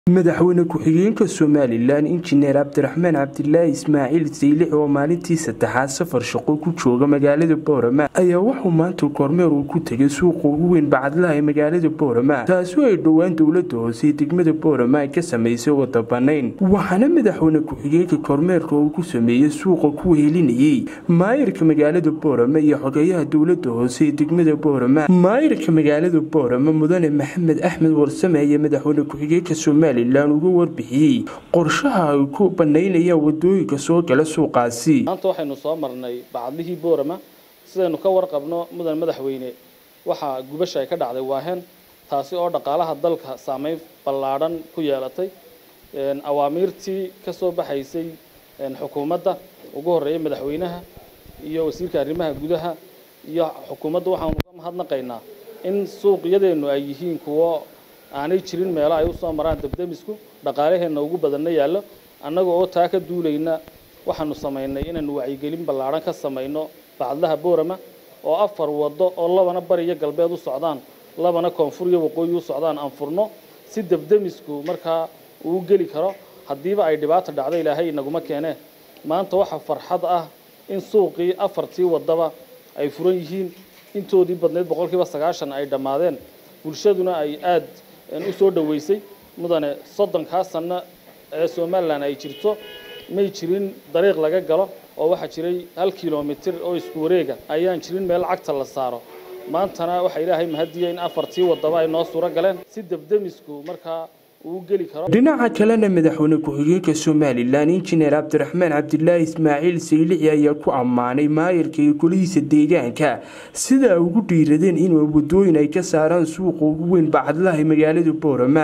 madaxweyne ku-xigeenka somalilan injineer cabdiraxmaan cabdilaahi ismaaciil saylix oo maalintii saddexaad safar shaqo ku jooga magaalada boorama ayaa wuxuu maanta kormeer uu ku tegay suuqa ugu weyn bacadlaha ee magaalada boorama taasoo ay dhowaan dowlada hoose ee degmada boorama ay ka samaysay wada banayn waxaana madaxweyne ku-xigeenka kormeerka uu ku sameeyey suuqa ku wehelinayey maayirka magaalada boorama iyo xogeyaha dowlada hoose ee degmada boorama maayirka magaalada boorama mudane maxamed axmed warsame ayaa madaxweyne ku-xigeenka somalilan uga warbixiyey qorshaha ay ku banaynayaan wadooyinka soo gala suuqaasi maanta waxaynu soo marnay bacadlihii boorama sidaynu ka warqabno mudan madaxweyne waxaa gubasha ay ka dhacday waahen taasi oo dhaqaalaha dalka saameyn ballaadhan ku yeelatay awaamiirtii ka soo baxaysay xukuumadda ugu horreeyay madaxweynaha iyo wasiirka arrimaha gudaha iyo xukuumadda waxaanu uga mahadnaqaynaa in suuqyadeennu ay yihiin kuwo aanay jirin meelo ay usoo maraan dabdemisku dhaqaalaheenna ugu badanna yaallo annaga oo taa ka duulayna waxaanu samaynay inaynu wacyigelin ballaadhan ka samayno bacadlaha boorama oo afar waddo oo labana bari iyo galbeed u socdaan labana koonfur iyo waqooyi u socdaan aan furno si dabdemisku markaa uu geli karo haddiiba ay dhibaata dhacdo ilaahay inaguma keenee maanta waxaa farxad ah in suuqii afartii waddaba ay furan yihiin intoodii badneyd boqolkiiba sagaashan ay dhammaadeen bulshaduna ay aada u soo dhoweysay mudane soddonkaa sanno ee somalilan ay jirto may jirin dariiq laga galo oo waxaa jiray hal kilomitir oo isku wareega ayaan jirin meel cagta la saaro maantana waxaa ilaahay mahadiya in afartii waddaba ay noo suuro galeen si debdemisku markaa dhinaca kalena madaxweyne ku-xigeenka somalilan injineer cabdiraxmaan cabdilaahi ismaaciil saylixi ayaa ku ammaanay maayirka iyo golihiisa deegaanka sida ay ugu dhiiradeen in wadooyin ay ka saaraan suuqa ugu weyn bacadlaha ee magaalada boorama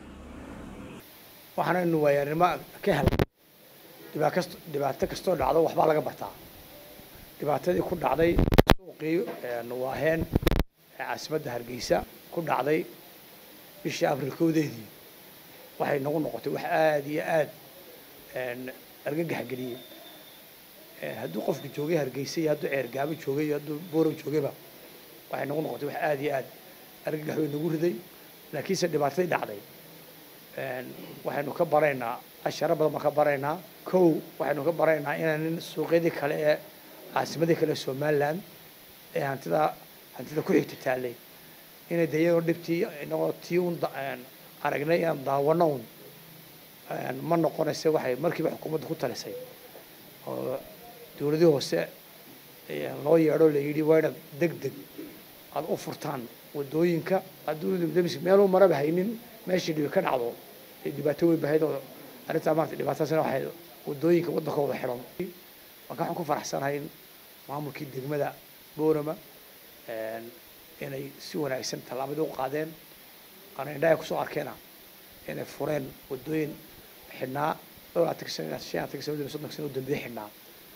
waxaanaynu waayaarnimo ka helay dhibaato kastoo dhacdo waxbaa laga bartaa dhibaatadii ku dhacday suuqii waaheen ee caasimadda hargeysa ku dhacday bishii abril kowdeedii waxay nagu noqotay wax aada iyo aada argagax geliyey hadduu qofka joogay hargeysa iyo hadduu ceergaabo joogay iyo hadduu boorow joogayba waxay nagu noqotay wax aada iyo aada argagax way nagu riday laakiinse dhibaatadii dhacday waxaynu ka baraynaa asharo badan baan ka baraynaa kow waxaynu ka baraynaa inaanin suuqyadii kale ee caasimadii kale ee somaliland ee hantida hantida ku xigta taallay inay de iyadoo dhibtii inagoo tii un aragnay inaan daawano un ma noqonaysa waxay markiiba xukuumadda ku talisay oo dowladii hoose loo yeedho la yidhi waa inaad deg deg aada u furtaan wadooyinka addunadamis meeluu maraba haynin meeshii dhibi ka dhacdo ee dhibaato weyn bahayd oo arrintaa maarata dhibaatadaasina waxay wadooyinka waddanka wada xidhan marka waxaan ku faraxsanahay in maamulkii degmada boorama inay si wanaagsan tallaabadii u qaadeen ana indhaha kusoo arkeena inay fureen wadooyin xidhnaa dhowr atanka sana shan atanka sana soddonka sana u dambeeyey xidhnaa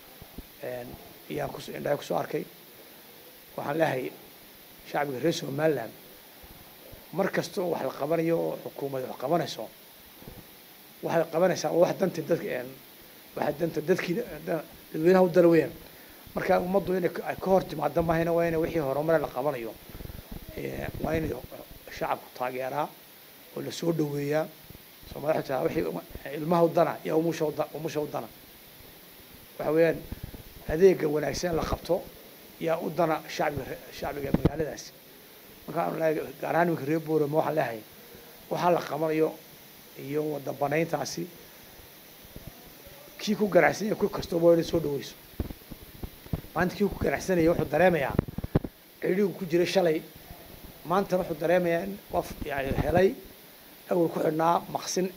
iyaan kus indhaha kusoo arkay waxaan leeyahay shacbiga reer somaliland mar kasta oo wax la qabanayo oo xukuumad wax qabanayso waxay qabanaysaa wax danta dadka waxa danta dadkii dadweynaha u dala weeyaan marka ummaddu inay ka hor timaado mahayna waa inay wixii horumare la qabanayo waa inay shacabku taageeraa oo lasoo dhaweeyaa soomaalida taa wixii ilmaha udana iyo umusha umusha udana waxa weeyaan adeega wanaagsan la qabto yaa u dana shacbiga shacbiga magaaladaasi marka aan leeyahay gaar ahaan iminka reer boorama waxaan leeyahay waxaa la qabanayo iyo wada banayntaasi kii ku ganacsanaya ku kastooba waa inay soo dhaweyso maanta kii ku ganacsanaya wuxuu dareemayaa cidhigu ku jiray shalay maantana wuxuu dareemayaa in qof yani helay awal ku xidhnaa maqsin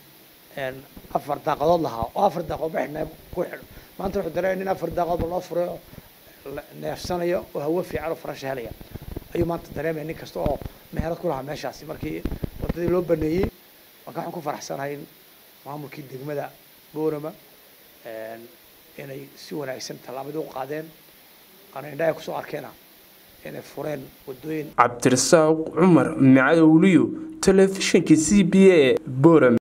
afar daaqadood lahaa oo afar daaqadood ba xidhnaa ku xidho maanta wuxuu dareemaya in afar daaqadoodba loo furay oo neefsanayo oo hawo fiican oo farasha helaya ayuu maanta dareemaya nin kasta oo meherad ku lahaa meeshaasi markii waddadii loo baneeyey marka waxaan ku faraxsanahay in maamulkii degmada boorama inay si wanaagsan tallaabadii u qaadeen ana indhaha kusoo arkeena inay fureen wadooyin cabdirasaaq cumar macadowliyo telefishinka c b a boram